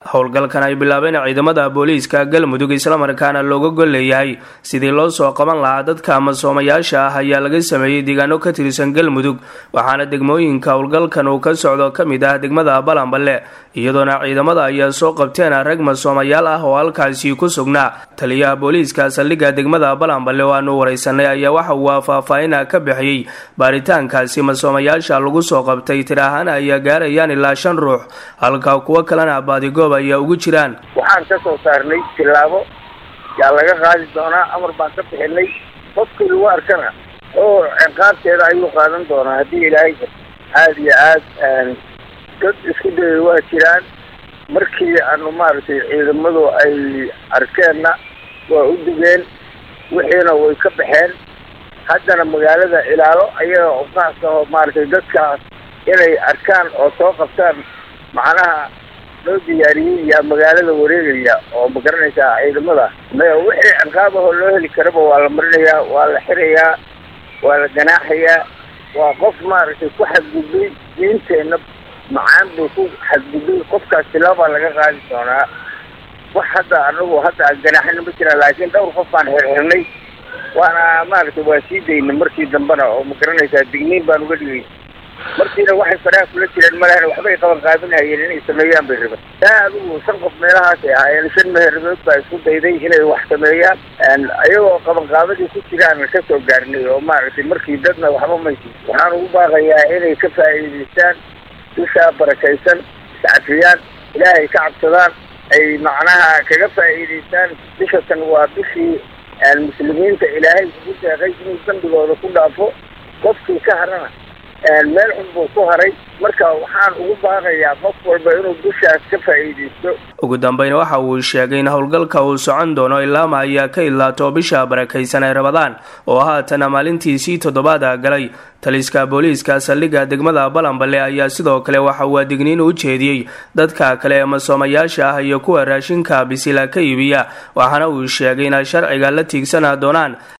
howlgalkan ay bilaabeen ciidamada booliiska galmudug islamarkaana looga gol leeyahay sidii loo soo qaban lahaa dadka masoomayaasha ah ayaa laga sameeyey deegaano ka tirsan galmudug waxaana degmooyinka howlgalkan uu ka socdo ka mid ah degmada balanballe iyadoona ciidamada ayaa soo qabteen rag masoomayaal ah oo halkaasi ku sugnaa taliyaha booliiska saldhigga degmada balanballe oo aanu wareysanay ayaa waxa uu faahfaahina ka bixiyey baaritaankaasi masoomayaasha lagu soo qabtay tir ahaan ayaa gaarayaan ilaa shan ruux halka kuwo kalena baadigoob ayaa ugu jiraan waxaan ka soo saarnay tilaabo yaa laga qaadi doonaa amar baan ka bixinay qofkii lagu arkana oo ciqaabteeda ayuu qaadan doonaa haddii ilaahay aada iyo aad dad isku dayay waa jiraan markii aanu maaragtay ciidamadu ay arkeenna waa u digeen wixiina way ka baxeen haddana magaalada ilaalo ayaga uqaas oo maaragtay dadkaas inay arkaan oo soo qabtaan macnaha loo diyaariyey yaa magaalada wareegaya oo ma garanaysaa ciidamada wixii ciqaabahoo loo heli karaba waa la marinayaa waa la xirayaa waa la ganaaxayaa waa qof maaragtay ku xadgudbay diinteenna macaan buu ku xadgudbay qofkaas tilaabaa laga qaadi doonaa wax hadda anagu hadda ganaaxina ma jiraan laakiin dhowr qof baan xirxirnay waana maaragtay waa sii daynay markii dambena oo ma garanaysaa digniin baan uga dhigay markiina waxay faraha kula jireen malehna waxbay qaban qaabinhayeen inay sameeyaan bay raban taa adigu shan qof meelahaasay ahaayeen shan meherdood baa isku dayday inay wax sameeyaan ayagoo qabanqaabadii ku jiraan ka soo gaarnay oo maaragtay markii dadna waxba maysi waxaan ugu baaqayaa inay ka faa'iidaystaan dushaa barakaysan iscafiyaan ilaahay ka cabsadaan ay macnaha kaga faa'iidaystaan bishatan waa bishii muslimiinta ilaahay ugu deeqay inuu dambigooda ku dhaafo qofkii ka harana meel xun buu ku haray marka waxaan ugu baaqayaa qof walba inuu dushaas ka faa'iidaysto ugu dambeyn waxa uu sheegay in howlgalka uu socon doono ilaama ayaa ka idlaato bisha barakaysan ay rabadaan oo haatana maalintiisii toddobaada galay taliska booliiska saldhigga degmada balanballe ayaa sidoo kale waxa uu adigniin u jeediyey dadka kale ee masoomayaasha ah iyo kuwa raashinka bisila ka iibiya waxaana uu sheegay inay sharciga la tiigsana doonaan